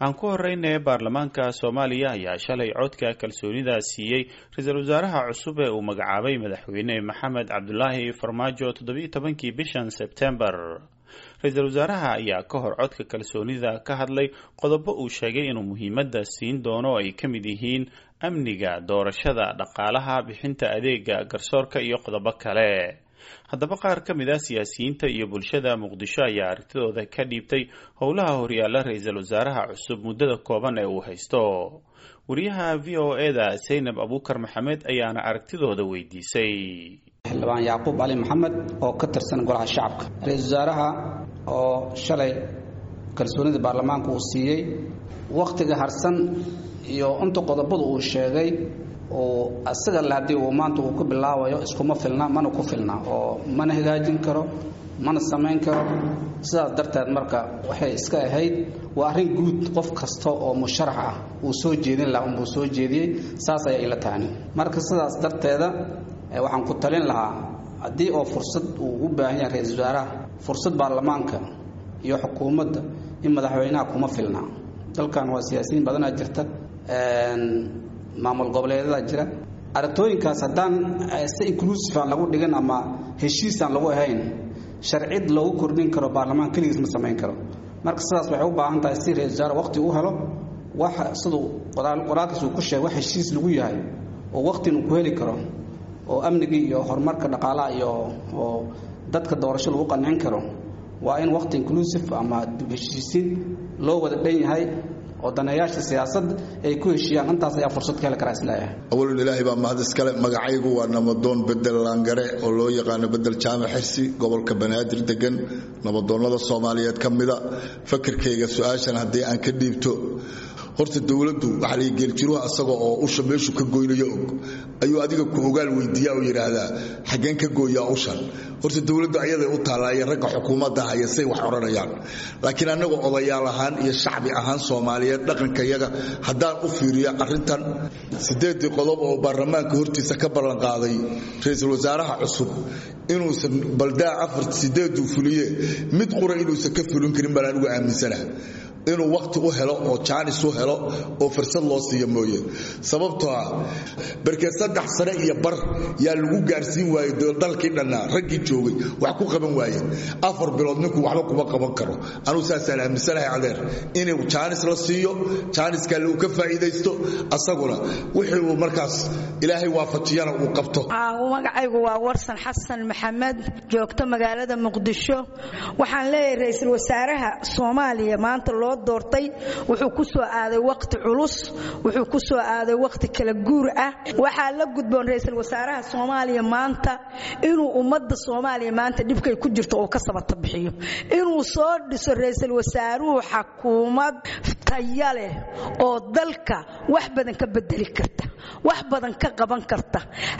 aan ku horeyna baarlamaanka soomaaliya ayaa shalay codka kalsoonida siiyey ra-iisul wasaaraha cusub ee uu magacaabay madaxweyne maxamed cabdulaahi farmaajo toddobiyo tobankii bishan sebtembar ra-iisul wasaaraha ayaa ka hor codka kalsoonida ka hadlay qodobo uu sheegay inuu muhiimadda siin doono ay ka mid yihiin amniga doorashada dhaqaalaha bixinta adeega garsoorka iyo qodobo kale haddaba qaar ka mid ah siyaasiyiinta iyo bulshada muqdisho ayaa aragtidooda ka dhiibtay howlaha horyaala ra-iisul wasaaraha cusub muddada kooban ee uu haysto wariyaha v o eda saynab abuukar maxamed ayaana aragtidooda weydiisay xildhibaan yacquub cali maxamed oo ka tirsan golaha shacabka ra-iisul wasaaraha oo shalay kalsoonida baarlamaanka uu siiyey wakhtiga harsan iyo inta qodobadu uu sheegay oo isaga le haddii uu maanta uu ku bilaabayo iskuma filna mana ku filna oo mana hagaajin karo mana samayn karo sidaas darteed marka waxay iska ahayd waa arrin guud qof kasta oo musharax ah uu soo jeedin lahaa unbuu soo jeediyey saas ayaa ila tahani marka sidaas darteeda waxaan ku talin lahaa haddii oo fursad uu u baahan yahay ra-iisul wasaaraha fursad baarlamaanka iyo xukuumadda in madaxweynaha kuma filna dalkan waa siyaasiyiin badanaa jirta maamul goboleedyada jira aragtooyinkaas haddaan si inclusive aan lagu dhigin ama heshiis aan lagu ahayn sharcid loogu kordhin karo baarlamaan keligiis ma samayn karo marka sidaas waxay u baahan tahay si ra-isul wasaare waqti u helo wax siduu qoraalkiis uu ku sheegay wax heshiis lagu yahay oo waqtin uu ku heli karo oo amnigii iyo horumarka dhaqaalaha iyo oo dadka doorasho lagu qancin karo waa in waqti inclusive ama heshiisiin loo wada dhan yahay oo daneeyaasha siyaasadda ay ku heshiiyaan intaas ayaa fursad ka heli karaa isleeyahay awalun ilaahay baa mahad iskale magacaygu waa nabadoon bedel laangare oo loo yaqaano bedel jaamac xirsi gobolka banaadir degan nabadoonnada soomaaliyeed ka mida fakirkayga su-aashan haddii aan ka dhiibto horta dowladdu waxaa la geeljiruha asaga oo usha meeshu ka goynayo og ayuu adiga ku ogaal weydiiya oo yidhaahdaa xaggeen ka gooyaa ushan horta dowladdu ayaday u taallaaye ragga xukuumadda haya say wax odhanayaan laakiin annaga odayaal ahaan iyo shacbi ahaan soomaaliyeed dhaqankayaga haddaan u fiiriyo arrintan siddeeddii qodob oo baarlamaanka hortiisa ka ballanqaaday ra-iisul wasaaraha cusub inuusan baldaa afar sideeduu fuliye mid qura inuusan ka fulin karin baan anigu aaminsanaha inuu wakhti u helo oo jaanis u helo oo fursad loo siiyo mooye sababtoo ah barkee saddex sane iyo bar yaa lagu gaarsiin waayey dalkii dhannaa raggii joogay wax ku qaban waayeen afar bilood ninku waxba kuma qaban karo anugu saasaan aaminsanahay adeer inuu jaanis la siiyo jaaniskaa lagu ka faa'iidaysto asaguna wixii uu markaas ilaahay waafajiyana uu qabto magacaygu waa warsan xasan maxamed joogto magaalada muqdisho waxaan leeyahay ra-iisul wasaaraha soomaaliya maanta loo doortay wuxuu ku soo aaday waqti culus wuxuu ku soo aaday waqti kala guur ah waxaa la gudboon ra-iisul wasaaraha soomaaliya maanta inuu ummadda soomaaliya maanta dhibkay ku jirto oo ka sabata bixiyo inuu soo dhiso ra-iisul wasaaruhu xakuumad taya leh oo dalka wax badan ka bedeli karta wax badan ka qaban karta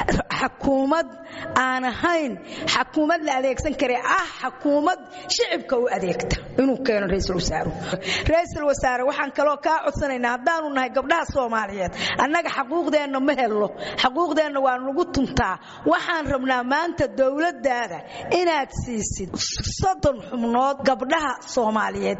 xakuumad aan ahayn xakuumad la adeegsan kare ah xakuumad shicibka u adeegta inuu keeno ra-iisul wasaaruhu ra-iisul wasaare waxaan kaloo kaa codsanaynaa haddaanu nahay gabdhaha soomaaliyeed annaga xaquuqdeenna ma helno xaquuqdeenna waa nagu tuntaa waxaan rabnaa maanta dowladdaada inaad siisid soddon xubnood gabdhaha soomaaliyeed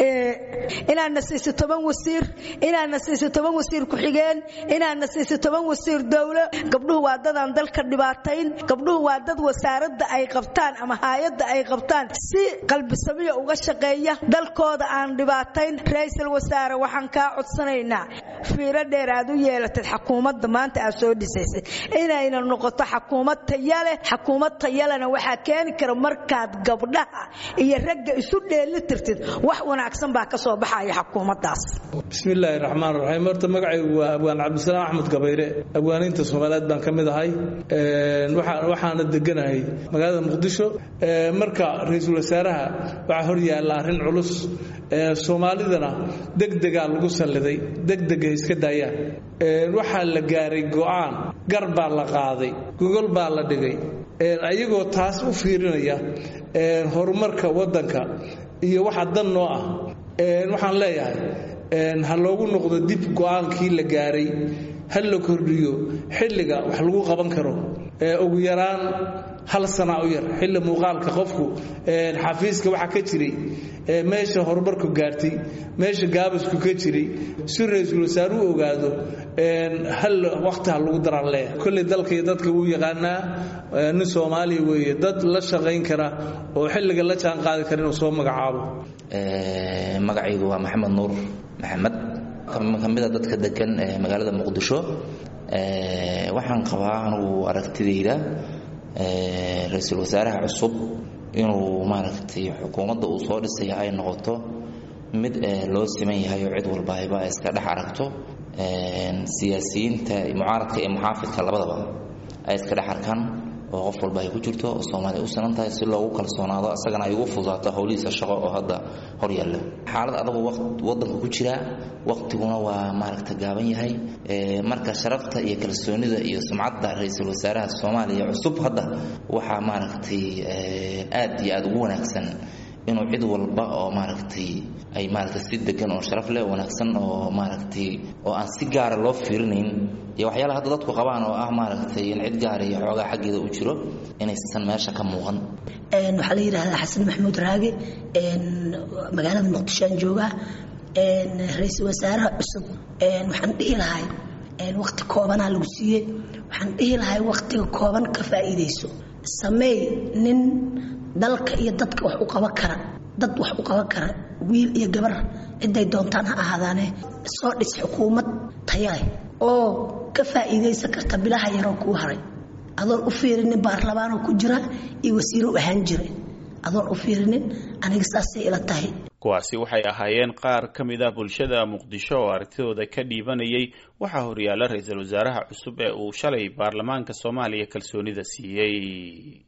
inaadna siisid toban wasiir inaadna siisid toban wasiir ku-xigeen inaadna siisid toban wasiir dowlo gabdhuhu waa dadaan dalka dhibaatayn gabdhuhu waa dad wasaaradda ay qabtaan ama haayadda ay qabtaan si qalbisamiya uga shaqeeya dalkooda aan dhibaatayn ra-iisul wasaare waxaan kaa codsanaynaa fiiro dheer aad u yeelatad xakuumadda maanta aad soo dhisaysay inayna noqoto xakuumad tayaleh xakuumad tayalena waxaa keeni kara markaad gabdhaha iyo ragga isu dheeli tirtid wax wanaagsan baa ka soo baxaya xakuumaddaas bismillaahi raxmaan raxiim horta magacaygu waa abwaan cabdisalaam axmed gabayre abwaaniinta soomaaliyeed baan ka mid ahay waxaana deganahay magaalada muqdisho marka ra-iisul wasaaraha waxaa hor yaalla arrin culus soomaalidana degdegaa lagu salliday degdega iska daayaan waxaa la gaaray go'aan gar baa la qaaday gogol baa la dhigay ayagoo taas u fiirinaya horumarka waddanka iyo waxa dan noo ah waxaan leeyahay ha loogu noqdo dib go'aankii la gaaray ha la kordhiyo xilliga wax lagu qaban karo ugu yaraan hal sana u yar xilli muuqaalka qofku xafiiska waxa ka jiray meesha horumarku gaartay meesha gaabasku ka jiray si ra-iisul wasaaruhu ogaado hal waqti ha lagu daraan leeyahay kolley dalka iyo dadka wuu yaqaanaa nin soomaaliya weeye dad la shaqayn kara oo xilliga la jaan qaadi kara inuu soo magacaabo magacaygu waa maxamed nuur maxamed ka mida dadka degan magaalada muqdisho waxaan qabaa anugu aragtidayda ra-iisul wasaaraha cusub inuu maaragtay xukuumadda uu soo dhisaya ay noqoto mid loo siman yahay oo cid walba ayba iska dhex aragto siyaasiyiinta mucaaradka iyo muxaafidka labadaba ay iska dhex arkaan oo qof walba ay ku jirto oo soomaaliya u sinan tahay si loogu kalsoonaado asagana ay ugu fudaato howlihiisa shaqo oo hadda hor yaalla xaalad adagu wadanka ku jira waqtiguna waa maaragta gaaban yahay marka sharafta iyo kalsoonida iyo sumcadda ra-iisul wasaaraha soomaaliya cusub hadda waxaa maaragtay aad iyo aada ugu wanaagsan inuu cid walba oo maaragtay ay maaragtay si degan oo sharaf leh wanaagsan oo maaragtay oo aan si gaara loo fiirinayn iyo waxyaalaha hadda dadku qabaan oo ah maaragtay in cid gaara iyo xoogaa xaggeeda u jiro inaysan meesha ka muuqan waxaa la yidhahdaa xasan maxamuud raage magaalada muqdishoaan joogaa ra-iisul wasaaraha cusub waxaan dhihi lahay waqti koobanaa lagu siiyey waxaan dhihi lahay waqtiga kooban ka faa'iidayso sameey nin dalka iyo dadka wax u qaban kara dad wax u qaban kara wiil iyo gabar ciday doontaan ha ahaadaane soo dhis xukuumad taya leh oo ka faa'iidaysan karta bilaha yaroo kuu haray adoon u fiirinin baarlamaanoo ku jira iyo wasiiro u ahaan jira adoon u fiirinin aniga saasay ila tahay kuwaasi waxay ahaayeen qaar ka mid ah bulshada muqdisho oo aragtidooda ka dhiibanayay waxaa horyaala ra-iisul wasaaraha cusub ee uu shalay baarlamaanka soomaaliya kalsoonida siiyey